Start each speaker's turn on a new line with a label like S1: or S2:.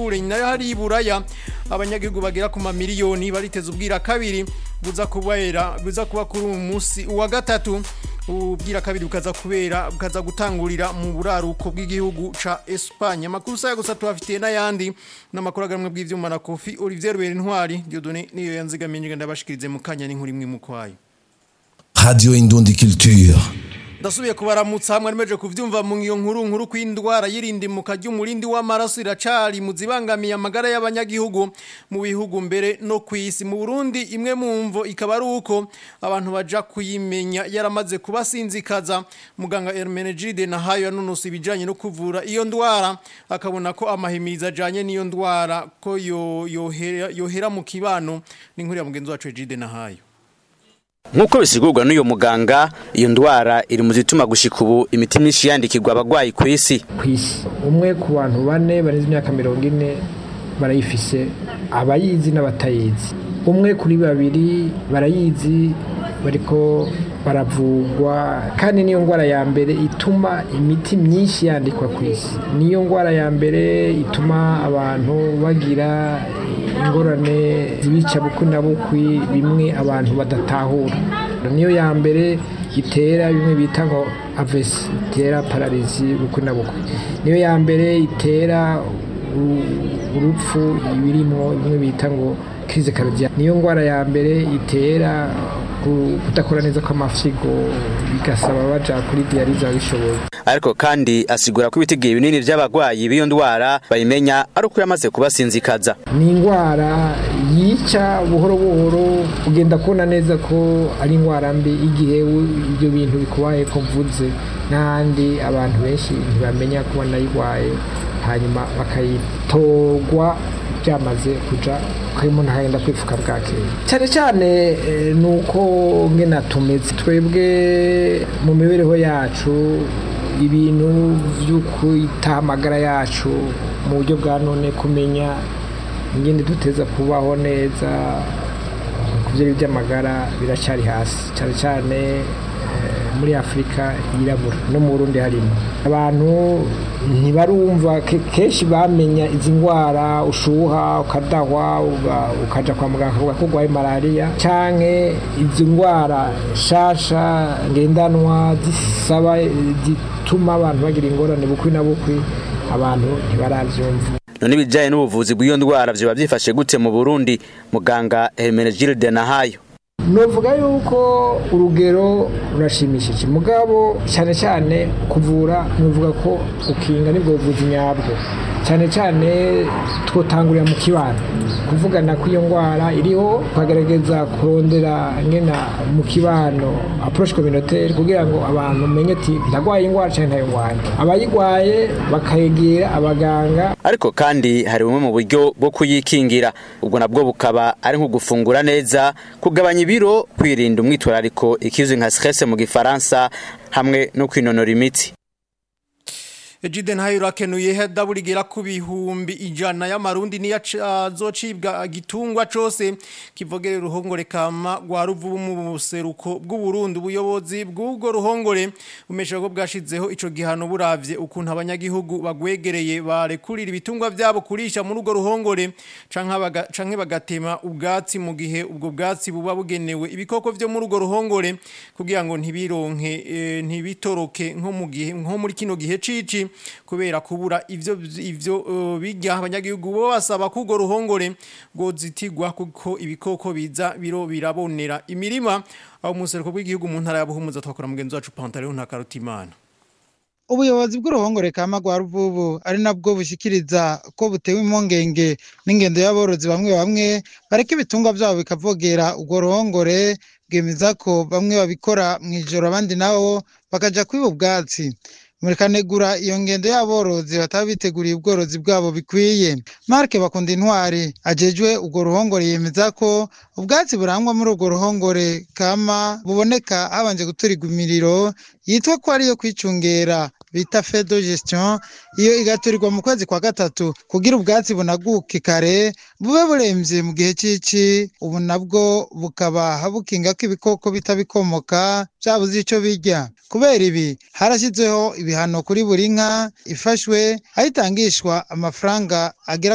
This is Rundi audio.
S1: amashure nayo hari iburaya abanyagihugu bagera ku mamiliyoni bariteze ubwira kabiri buza kubera buza kuba kuri uyu munsi uwa gatatu ubwira kabiri bukaza kubera bukaza gutangurira mu buraruko bw'igihugu ca Espagne amakuru saya gusa tubafitiye n'ayandi n'amakuru agamwe bw'ivyuma na Kofi Olivier Berintwari Dieudonné niyo yanzigamiye ndabashikirize mu kanya n'inkuru imwe mu kwayo
S2: Radio Indundi Culture.
S1: ndasubiye kubaramutsa hamwe nimeje kuvyumva mu iyo nkuru nkuru kw'indwara y'irindimuka ry'umurindi w'amaraso iracari mu zibangamiye amagara y'abanyagihugu mu bihugu mbere no kw'isi mu Burundi imwe mu mvo ikaba ari uko abantu baja kuyimenya yaramaze kubasinzikaza muganga Hermenegilde Nahayo yanonosa ibijanye no kuvura iyo ndwara akabona ko amahimiriza ajanye n'iyo ndwara ko yo yohera, yohera mu kibano n'inkuru ya mugenzi wacu Egide Nahayo
S3: Nkuko bisigurwa n'uyo muganga iyo ndwara iri mu zituma gushika ubu imiti myinshi yandikirwa abagwayi ku isi
S4: kw'isi umwe ku bantu bane barenze imyaka mirongo ine barayifise abayizi n'abatayizi umwe kuri babiri barayizi bariko baravugwa kandi niyo ndwara ya mbere ituma imiti myinshi yandikwa ku isi niyo ndwara ya mbere ituma abantu bagira ingorane zibica bukwi na bukwi bimwe abantu badatahura niyo ya mbere itera bimwe bita ngo avesi itera pararizi bukwi na bukwi niyo ya mbere itera urupfu ibirimo bimwe bita ngo kirize karodiya niyo ndwara ya mbere itera kudakora neza kw'amafyigo bigasaba baja kuri diyarize abishoboye
S3: ariko kandi asigura ko ibitigiye binini by'abagwayi b'iyo ndwara bayimenya ari uko yamaze kubasinzikaza
S4: ni indwara yica buhoro buhoro ugenda kubona neza ko ari indwara mbi igihe ibyo bintu bikubaye ko mvuze n'ahandi abantu benshi ntibamenya ko banayirwaye hanyuma bakayitorwa byamaze kuja umuntu akagenda kwifuka bwakeye cyane cyane ni uko ngena tumeze twebwe mu mibereho yacu ibintu byo kwita amagara yacu mu buryo bwa none kumenya ingene duteza kubaho neza ku byo by'amagara biracyari hasi cyane cyane muri afurika yirabura no mu burundi harimo abantu ntibarumva kenshi bamenya izi ndwara ushuha ukadahwa ukaja kwa muganga akavuga ko urwaye malariya canke izi ndwara shasha ngendanwa zisaba zituma abantu bagira ingorane bukwi na bukwi abantu ntibaravyumva
S3: none ibijanye n'ubuvuzi bw'iyo ndwara vyoba vyifashe gute mu burundi muganga hermenegilde nahayo
S4: novuga yuko urugero rurashimishije mugabo cyane cyane kuvura novuga ko ukinga nibwo buvuzi nyabwo cyane cyane twotangurira mu kibano kuvugana ko iyo ndwara iriho tukagerageza kurondera ngena mu kibano approche communautaire kugira ngo abantu menye ati ndagwaye indwara cyane ntayo ndwaye abayigwaye bakayegera abaganga
S3: ariko kandi hari bumwe mu buryo bwo kuyikingira ubwo nabwo bukaba ari nko gufungura neza kugabanya ibiro kwirinda umwitwarariko ikizwi nka stress mu gifaransa hamwe no kwinonora imitsi
S1: Ejide ntayo urakenuye hedaburigira ku bihumbi ijana y'amarundi niyo azocibwa gitungwa cose kivogerera uruhongore kama rwa ruvubu mu buseruko bw'u Burundi ubuyobozi bw'ubwo ruhongore bumesha ko bwashizeho ico gihano buravye ukuntu abanyagihugu bagwegereye barekurira ibitungwa vyabo kurisha muri urwo ruhongore canke bagatema ubwatsi mu gihe ubwo bwatsi buba bugenewe ibikoko vyo muri urwo ruhongore kugira ngo ntibironke e, ntibitoroke nko mu gihe nko muri kino gihe cici kubera kubura ivyo ivyo uh, bijya abanyagihugu bo basaba kugo ruhongore gozitigwa kuko ibikoko biza biro birabonera imirima aho museruko bw'igihugu mu ntara ya Buhumuza twakora mugenzi wacu Pantaleo na Karutimana
S5: ubuyobozi bw'uruhongore kama rwa ruvubu ari nabwo bushikiriza ko butewe impungenge n'ingendo y'aborozi bamwe bamwe bareka ibitungwa byabo bikavogera urwo ruhongore bwemeza ko bamwe babikora mu ijoro abandi nabo bakaja kwiba ubwatsi murikanegura iyo ngendo y'aborozi bataba biteguriye ubworozi bwabo bikwiye mark bakunda intwari ajejwe urwo ruhongore yemeza ko ubwatsi burangwa muri urwo ruhongore kama buboneka habanje guturigwa imiriro yitwa ko ariyo kwicungera bita fedo gestion iyo igaturirwa mu kwezi kwa gatatu kugira ubwatsi bunaguke kare bube buremvye mu gihe cici ubu nabwo bukaba bukinga ko ibikoko bitabikomoka vyabuze ico birya kubera ibi harashyizweho ibihano kuri buri nka ifashwe aho itangishwa amafaranga agera